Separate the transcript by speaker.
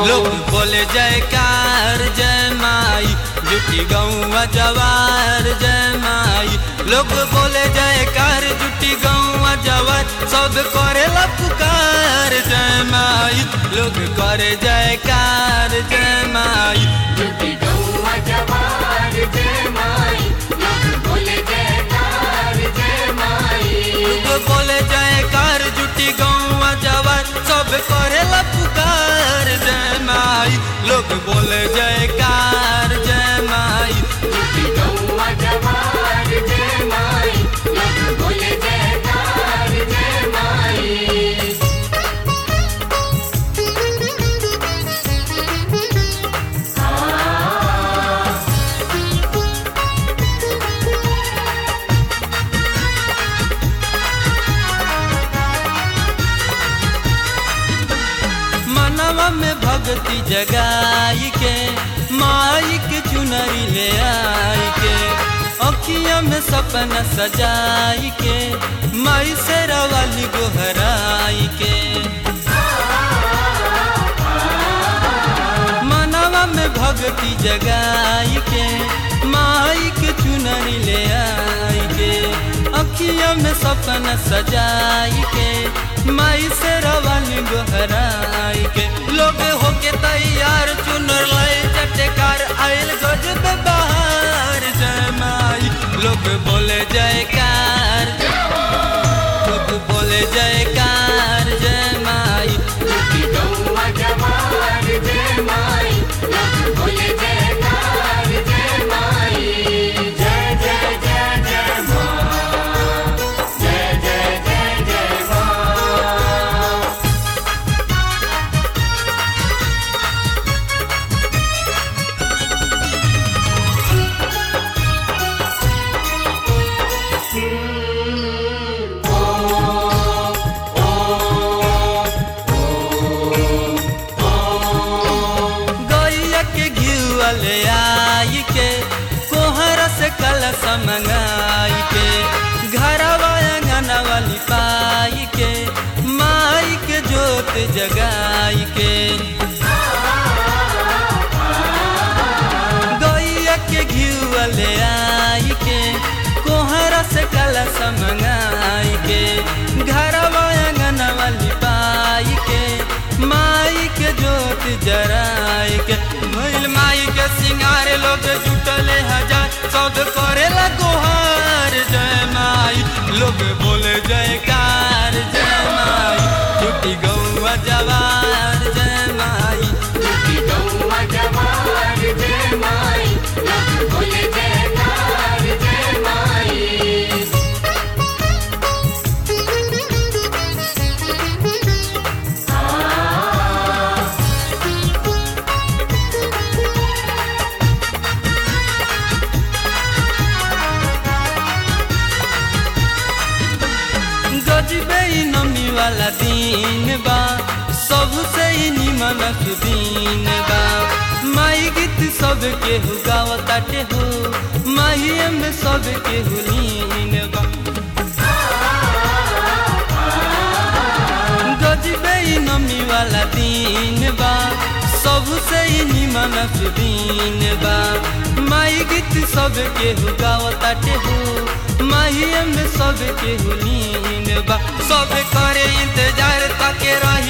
Speaker 1: लोग बोले जयकार जय माई जुटी गौवा जवार जय माई लोग बोले जयकार जुटी गौवा जवार सब करे पुकार जय माई लोग करे जयकार जय माई
Speaker 2: जुटी गौवा जवार जय माई लोग बोले जयकार जय माई
Speaker 1: लोग बोले जयकार जुटी गौवा जवार सब करे पुकार जय माई लोग बोले जयकार जय माई
Speaker 2: जुटी गौवा जवार जय माई लोग बोले जयकार जय माई
Speaker 1: मनवा में भक्ति जगाई के माई के चुनरी ले आई के अखिया में सपना सजाई के माई से रवाली गोहराई के मनवा में भक्ति जगाई के माई के चुनरी ले आई के अखिया में सपना सजाई के माई से रवाली गोहराई के लोग होके तैयार चुनर लाए चटकार आयल गजब बहार जय माई लोग बोले जयकार लोग बोले जयकार जय माई
Speaker 2: जुटी गौवा जवार जय माई लोग बोले जयकार जय माई जय जय जय जय माँ जय जय जय जय माँ
Speaker 1: गैया के घिउआ ले आई के कोहरा से कलश मंगाई के घरवा अंगनवा लिपाई के माई के जोत जगाई के गैया के घिउआ ले आई के कोहरा से कलश मंगाई के घरवा अंगनवा लिपाई के माई के जोत जराई के भइल माई के सिंगार लोग जुटले हजार सौद करेला गोहार जय माई लोग बोले जयकार जय माई छुट्टी गौवा जवार जय माई
Speaker 2: जुटी गौवा जवार जय माई लोग बोले जयकार जय माई
Speaker 1: गजबे ई नमी वाला दिन बा सबसे ही निमन सुदीन बा माई गीत सब के हु गावताटे हो माही में सब के हु लीन बा गजबे ई नमी वाला दिन बा सबसे ही निमन सुदीन बा माई गीत सब के हु गावताटे हो माही में सब के हु लीन बा सब करे इंतजार ताके रही